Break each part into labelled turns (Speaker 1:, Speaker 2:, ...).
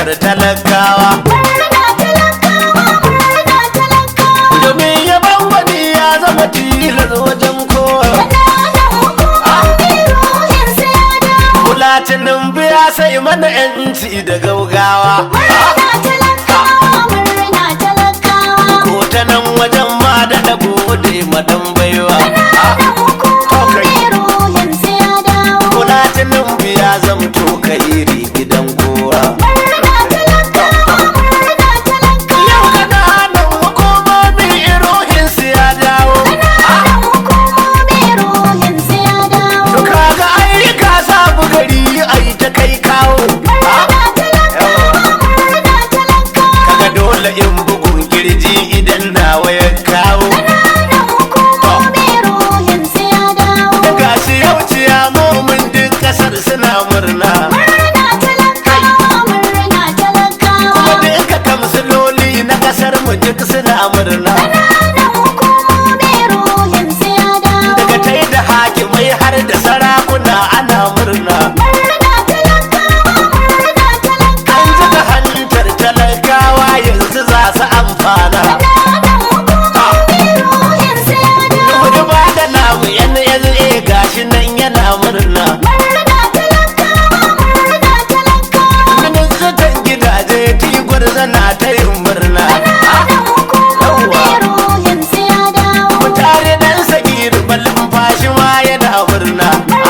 Speaker 1: harkar talakawa domin yaban wani ya zama tilas wajen kowa Bulatinin biya sai mana yanci da gaugawa ko ta nan wajen ma da na gode madan baiwa Bulatinin biya zamto kairi gidan kowa Yau kananan hukumomi irohin su ya dawo To kaga ayyuka sabu gari ai ta kai kawo Kaga dole in bugun kirji idan nawa ya kawo Daga shi yau ciya momin duk kasar suna murna Kuma duka kamsiloli na kasar mu duk suna murna Daga tai da hakimai har da sarakuna ana murna An zuga hantar talakawa yanzu za su amfana Wani ba da namu yan yanzu gashi nan yana murna Ministan gidaje tigwar zana ta yin murna Mutane dan sagir balin fashi ma yana murna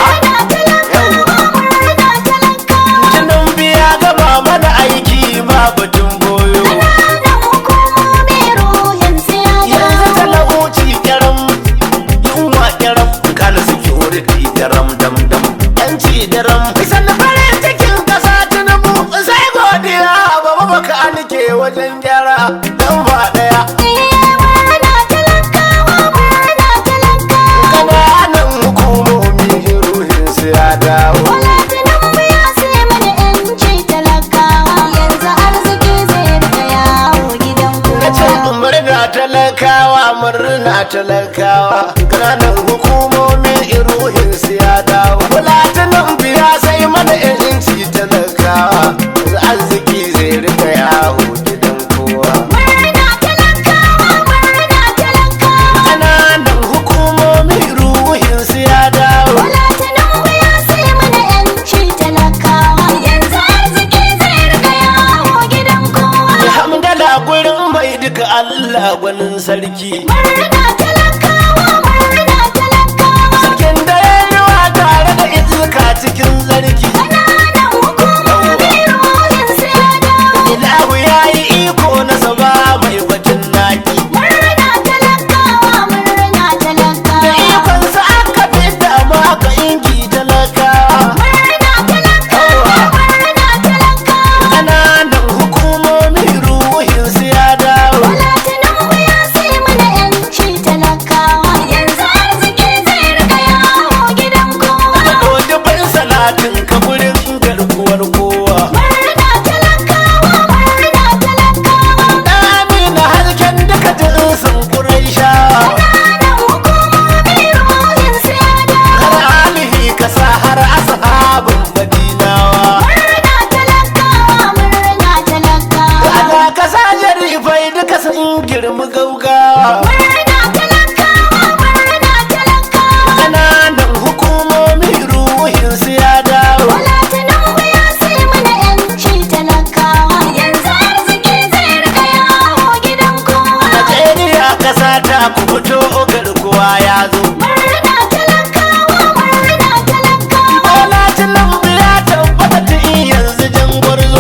Speaker 1: Jinin biya gaba mana aiki ba batun boyo Yanzu talauci kyaram yunwa kyaram kana suke wuri daram dam dam yanci daram sannan farin cikin kasa tinubu sai godiya baba baka nike wajen gyara dan ba daya kananan hukumomi ruhin su ya dawo na ce murna talakawa murna talakawa kananan hukumomi ruhin su ya dawo bulatunan biya sai mana yanci talakawa yanzu arziki zai rika yawo gidan kowa kananan hukumomi ruhin su ya dawo alhamdala gurin mai duka allah gwanin sarki sarkin da ya yi wa tare da izuka cikin zarki ilahu ya yi iko na saba mai batun naki da ikonsa aka fi dama aka ingi talakawa ƙananan hukumomi ruhin su ya dawo dodubin salatin kaburin garkuwar kowa amina hasken duka jinsin ƙuraisha har alihi kasa har ashabin madinawa ana kasa jarifai duka sun girmi gaugawa ƙananan hukumomi ruhin su ya dawo Najeriya kasa ta ku fito garkuwa ya zo Bola Tinubu ya tabbata tun yanzu jan gwarzo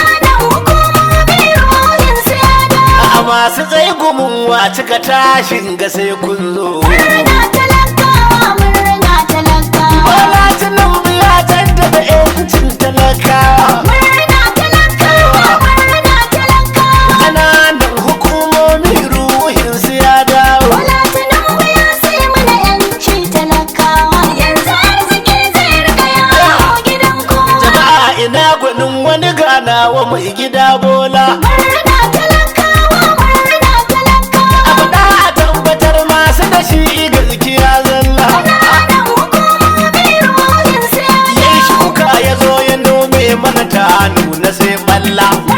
Speaker 1: a masu tsaye gumin wa cika tashin ga sai kun zo Bola Tinubu ya jaddada 'yancin talakawa ƙananan hukumomi ruhin su ya dawo jama'a ina gwanin wani ganawa mai gida bola abu da a tabbatar masu da shi gaskiya zalla ya yi shuka ya zo ya nome mana ta nuna sai balla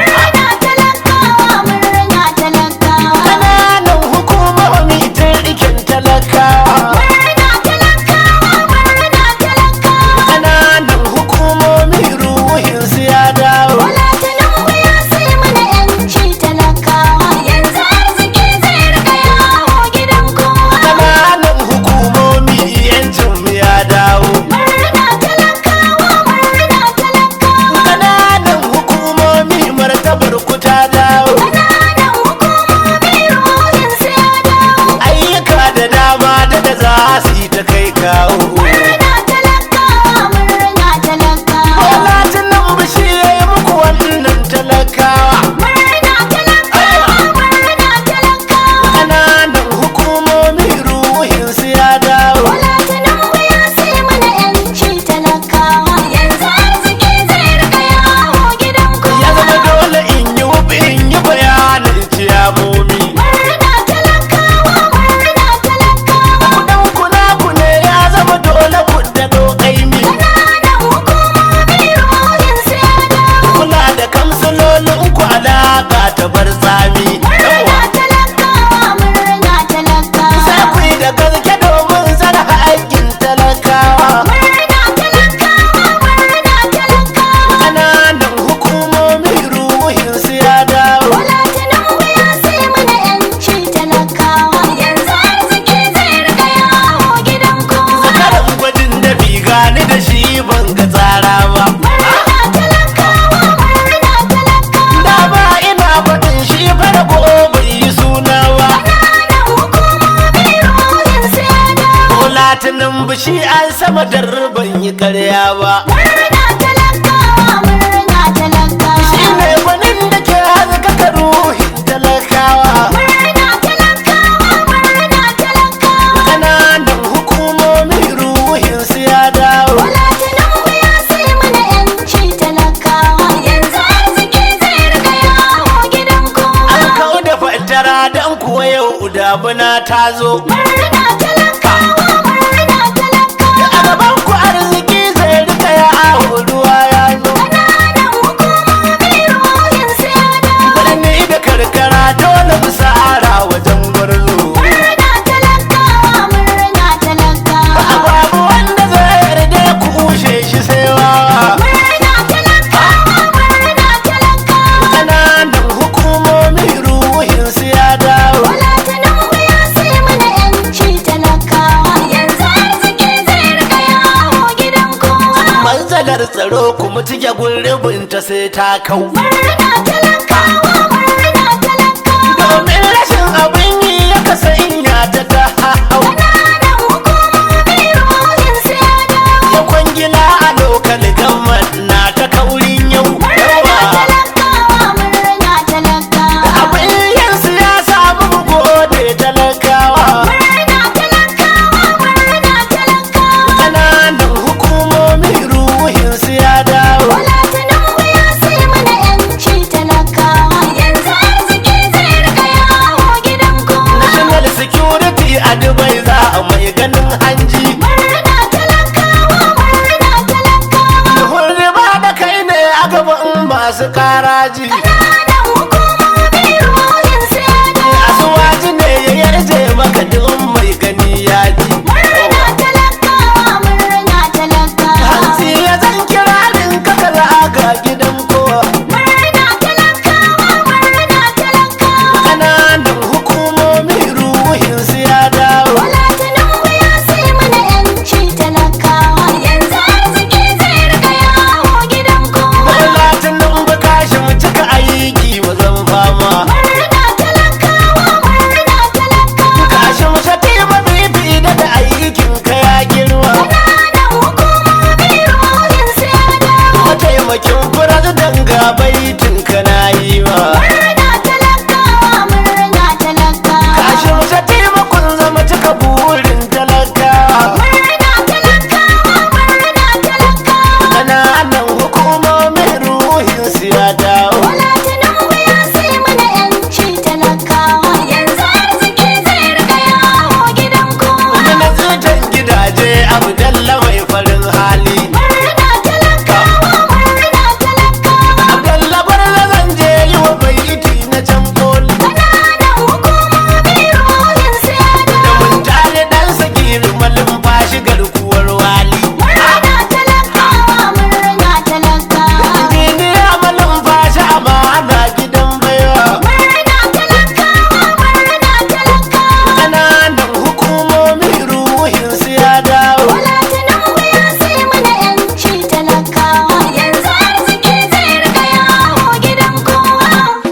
Speaker 1: shi an sama ban yi karya ba
Speaker 2: Murna talakawa, murna talakawa.
Speaker 1: shi ne gwanin da ke haskaka ruhin talakawa
Speaker 2: Murna talakawa, murna talakawa.
Speaker 1: ƙananan hukumomi ruhin su ya dawo
Speaker 2: Bola Tinubu ya sai mana yanci talakawa. Yanzu arziki zai riga yawo gidan kowa.
Speaker 1: an kau da fatara don kuwa yau damuna ta zo
Speaker 2: Murna talakawa, murna talakawa.
Speaker 1: a gaban ku arziki zai rika yawo ruwa ya zo
Speaker 2: Ƙananan hukumomi ruhin su ya dawo.
Speaker 1: birni da karkara dole mu sa'ara wajen gwarzo
Speaker 2: Murna talakawa, murna talakawa.
Speaker 1: babu wanda zai yarda ya kushe shi sai wawa
Speaker 2: Murna talakawa, murna talakawa.
Speaker 1: ƙananan hukumomi ruhin su ya dawo
Speaker 2: Bola Tinubu ya sai mana yanci talakawa. Yanzu arziki zai riga yawo gidan kowa.
Speaker 1: matsalar tsaro kuma cike gurbin ta sai ta kau
Speaker 2: Murna talakawa, murna talakawa.
Speaker 1: domin rashin abin yi ya kasa inya ta ta hau
Speaker 2: Ƙananan hukumomi ruhin su ya dawo.
Speaker 1: ya kwangila a lokal gamman na ta kaurin yau
Speaker 2: Murna
Speaker 1: yawa
Speaker 2: talakawa, murna talakawa.
Speaker 1: abin yin siyasa mu gode talakawa
Speaker 2: Murna talakawa, murna talakawa.
Speaker 1: ƙananan hukumomi ruhin su ya dawo
Speaker 2: Bola Tinubu ya sai mana yanci talakawa. Yanzu arziki zai riga yawo gidan kowa.
Speaker 1: national security a dubai za a mai ganin hanji
Speaker 2: Murna talakawa, murna talakawa.
Speaker 1: Hulri ba da kai ne a gaban masu karaji
Speaker 2: Ƙananan hukumomi ruhin su ya dawo.
Speaker 1: asuwaji ne ya yarje maka duk mai gani ya ji
Speaker 2: Murna talakawa, murna talakawa.
Speaker 1: hantsi ya zan kirarin kaka ga gidan kowa
Speaker 2: Murna talakawa, murna talakawa.
Speaker 1: ƙananan hukumomi ruhin su ya dawo
Speaker 2: Bola Tinubu ya sai mana yanci talakawa. Yanzu arziki zai riga yawo gidan kowa.
Speaker 1: Latin nan ba kashi mu cika aiki mu zan fama
Speaker 2: Murna talakawa, murna talakawa.
Speaker 1: kashi mu shati ba bibi da da aikin ka ya girma
Speaker 2: Ƙananan hukumomi ruhin su ya dawo.
Speaker 1: mataimakin firazidan ga baitin ka na yi wa
Speaker 2: Murna talakawa, murna talakawa.
Speaker 1: kashi mu shati ba kun zama cika burin talaka
Speaker 2: Murna talakawa, murna talakawa.
Speaker 1: ƙananan hukumomin ruhin su ya dawo
Speaker 2: Bola Tinubu ya sai mana yanci talakawa. Yanzu arziki zai riga yawo gidan kowa.
Speaker 1: wani na zutan gidaje abu dalla mai farin hali
Speaker 2: Murna talakawa, murna talakawa.
Speaker 1: abdalla barza zan je yi wa baiti na can koli
Speaker 2: Ƙananan hukumomi ruhin su ya
Speaker 1: da
Speaker 2: dawo.
Speaker 1: mun tare dan sagiri malin fashi garkuwar wali
Speaker 2: Murna talakawa, murna talakawa.
Speaker 1: injiniya malin fashi amana gidan baiwa
Speaker 2: Murna talakawa, murna talakawa.
Speaker 1: ƙananan hukumomin ruhin su ya dawo
Speaker 2: Bola Tinubu ya sai mana yanci talakawa. Yanzu arziki zai riga yawo gidan kowa.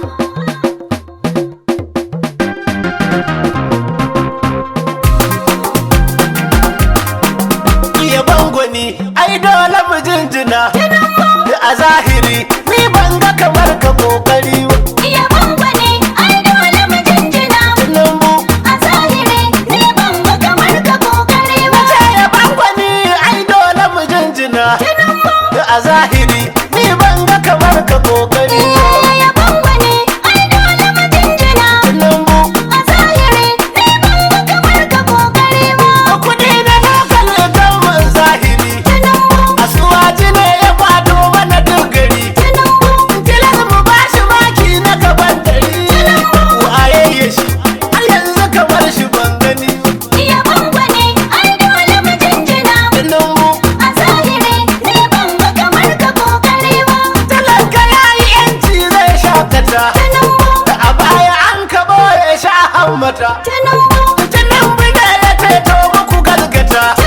Speaker 1: iya bangoni ai dole mu jinjina a zahiri ni ban ga kamar ka kokari ba
Speaker 2: Iya bambane, ai dole mu jinjina.
Speaker 1: lambu
Speaker 2: A zahiri, ni ban ga kamar ka kokari ba.
Speaker 1: ya bangoni ai dole mu jinjina a zahiri ni ban ga kamar ka kokari ba
Speaker 2: Iya bambane, ai dole mu jinjina.
Speaker 1: lambu
Speaker 2: A zahiri, ni ban ga kamar ka kokari ba.
Speaker 1: kudi na lokal government zahiri asuwaji ne ya fado mana dogari tilas mu ba shi maki na gaban dari waye ya shi har yanzu kamar shi ban gani
Speaker 2: Iya bambane, ai dole mu jinjina.
Speaker 1: lambu
Speaker 2: A zahiri, ni ban ga kamar ka kokari ba.
Speaker 1: talaka ya yi yanci zai shakata da a baya an kabo ya sha hammata
Speaker 2: Tinubu,
Speaker 1: tunan bida ya ceto muku galgata